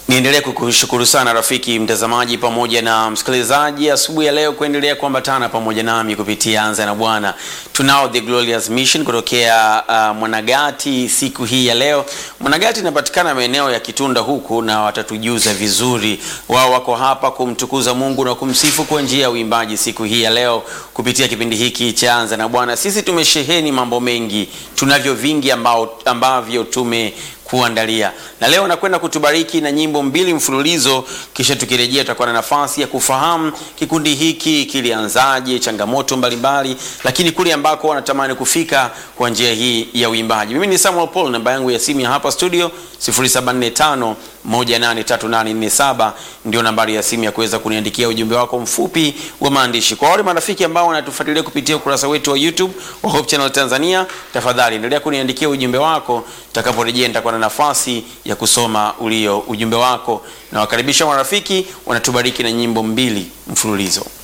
Niendelee kukushukuru sana rafiki mtazamaji pamoja na msikilizaji asubuhi ya leo kuendelea kuambatana pamoja nami kupitia Anza na Bwana. Tunao The Glorious Mission kutokea uh, Mwanagati siku hii ya leo. Mwanagati inapatikana maeneo ya Kitunda huku na watatujuza vizuri. Wao wako hapa kumtukuza Mungu na kumsifu kwa njia ya uimbaji siku hii ya leo kupitia kipindi hiki cha Anza na Bwana. Sisi tumesheheni mambo mengi, tunavyo vingi ambao, ambavyo tume kuandalia na leo nakwenda kutubariki na nyimbo mbili mfululizo, kisha tukirejea tutakuwa na nafasi ya kufahamu kikundi hiki kilianzaje, changamoto mbalimbali, lakini kule ambako wanatamani kufika kwa njia hii ya uimbaji. Mimi ni Samuel Paul, namba yangu ya simu ya hapa studio 0745 183847 ndio nambari ya simu ya kuweza kuniandikia ujumbe wako mfupi wa maandishi. Kwa wale marafiki ambao wanatufuatilia kupitia ukurasa wetu wa YouTube wa Hope Channel Tanzania, tafadhali endelea kuniandikia ujumbe wako. Tutakaporejea nitakuwa na nafasi ya kusoma ulio ujumbe wako, na wakaribisha marafiki wanatubariki na nyimbo mbili mfululizo.